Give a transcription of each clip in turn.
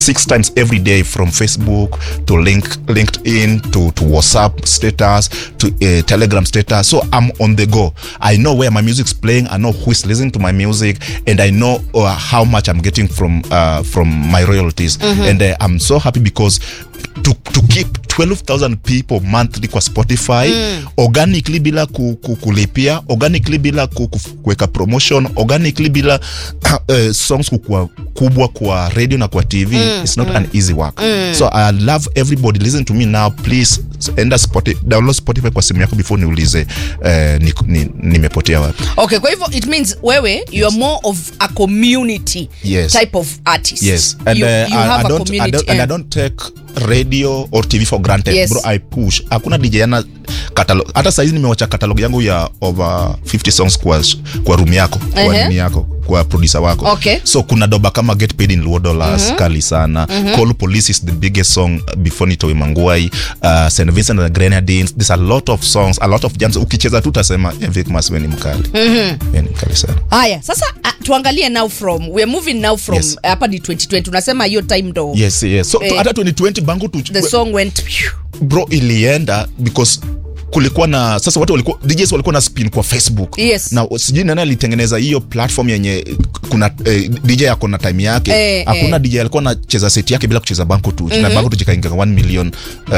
six times every day from Facebook to link LinkedIn to to WhatsApp status to uh, Telegram status. So I'm on the go. I know where my music's playing. I know who is listening to my music, and I know uh, how much I'm getting from uh, from my royalties. And uh, I'm so happy because to to keep 12,000 people monthly kwa Spotify organically bila ku, ku, kulipia organically bila ku, ku, kuweka promotion organically bila uh, songs kukua kubwa kwa radio na kwa TV it's not an easy work so I love everybody listen to me now please enda Spotify, download Spotify kwa simu yako before niulize uh, ni, ni, nimepotea wapi okay kwa hivyo it means wewe you are more of a community Yes. type of artist yes and you, uh, you I, have I a don't, I community don't, and I eh. don't take radio or tv for granted Yes. bro i push hakuna dj ana catalog hata saizi nimewacha catalog yangu ya over 50 songs kwa, kwa room yako kwa Ehe. nini yako kwa producer wako Okay. so kuna doba kama get paid in luo dollars kali sana call police is the biggest song before nitoe manguai uh, st vincent and the grenadines there's a lot of songs a lot of jams ukicheza tu utasema eh, Vic Mas, we ni mkali mm ni mkali sana haya sasa uh, tuangalie now from we're moving now from Yes. hapa ni 2020 unasema hiyo time ndo yes yes so Eh. hata 2020 bangu tu the song went phew. bro ilienda because kulikuwa na sasa watu walikuwa DJs walikuwa na spin kwa Facebook Yes. na sijui nani alitengeneza hiyo platform yenye kuna eh, DJ ako na time yake Eh, hakuna eh. DJ alikuwa anacheza set yake bila kucheza banko tu na banko tu jikainga 1 million uh,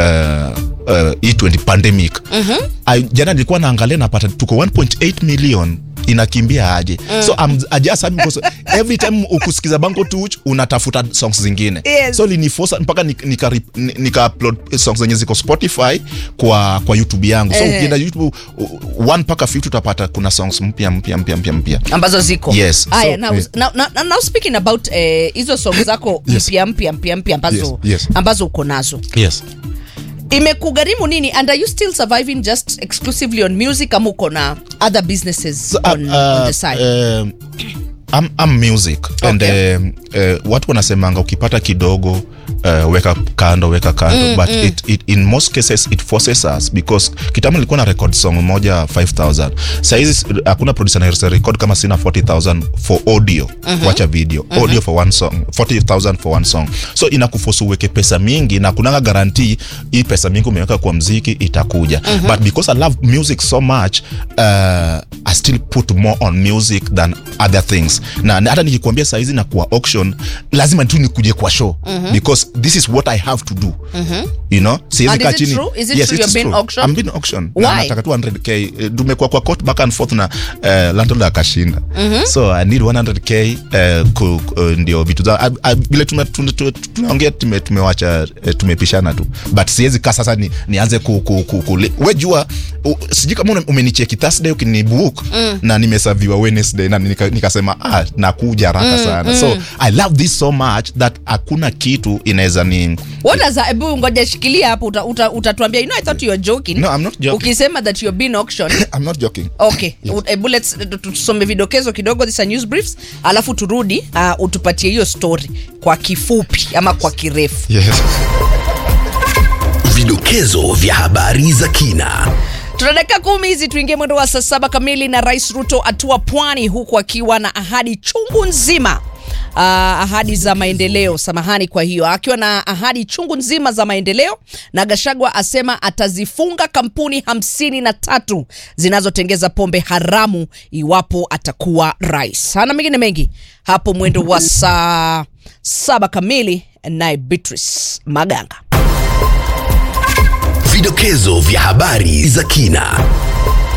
uh, E20 pandemic I, jana nilikuwa naangalia napata tuko 1.8 million inakimbia aje so I'm, I just happy because every time ukusikiza banko tu unatafuta songs zingine Yes. so linifosa mpaka nika, nika, nika upload songs zenye ziko spotify kwa kwa youtube yangu so Ehe. ukienda youtube uh, one mpaka 50 utapata kuna songs mpya mpya mpya mpya mpya ambazo ziko Yes. haya So, now, eh. now, now, now speaking about eh, hizo song zako Yes. mpya mpya mpya mpya ambazo Yes, yes. ambazo uko nazo yes imekugharimu nini and are you still surviving just exclusively on music ama uko na other businesses So, on, uh, on the side um, I'm, I'm music and Okay. um, uh, watu wanasemanga ukipata kidogo uh, weka kando weka kando mm, but mm. It, it, in most cases it forces us because kitambo nilikuwa na record song moja 5000 sahizi hakuna producer anaweza record kama sina 40000 for audio uh-huh. wacha video uh-huh. audio for one song 40000 for one song so inakufosu uweke pesa mingi na kunanga guarantee hii pesa mingi umeweka kwa mziki itakuja uh-huh. but because i love music so much uh, i still put more on music than other things na na hata nikikwambia saizi na kwa auction lazima tu nikuje kwa show because this is what i have to do you know siwezi And is kaa it chini true? Is it yes true it you're is being true. auctioned? I'm being auctioned Why? na nataka tu 100k Eh, tumekuwa kwa court back and forth na uh, landlord akashinda so i need 100k uh, ku, uh, ndio vitu za I- I- vile tume- tuna- tuna- tunaongea tume, tumewacha eh, tumepishana tu but siwezi kaa sasa ni, nianze ku, ku, ku, ku, we jua u- sijui kama una- umenicheki thursday ukinibook na nimesaviwa wednesday na nika- nikasema ah, nakuja haraka sana so i love this so much that hakuna kitu inaweza ni what does that ebu ngoja shikilia hapo uta, uta, utatuambia you know i thought you were joking No, I'm not joking. ukisema that you're being auctioned i'm not joking okay ebu let's tu- tusome vidokezo kidogo these are news briefs alafu turudi uh, utupatie hiyo story kwa kifupi ama kwa kirefu yes Vidokezo vya habari za kina. tuna dakika kumi hizi tuingie mwendo wa saa saba kamili na rais ruto atua pwani huku akiwa na ahadi chungu nzima Uh, ahadi za maendeleo samahani kwa hiyo akiwa na ahadi chungu nzima za maendeleo na gashagwa asema atazifunga kampuni hamsini na tatu zinazotengeza pombe haramu iwapo atakuwa rais hana mengine mengi hapo mwendo wa saa saba kamili naye beatrice maganga Vidokezo vya habari za kina.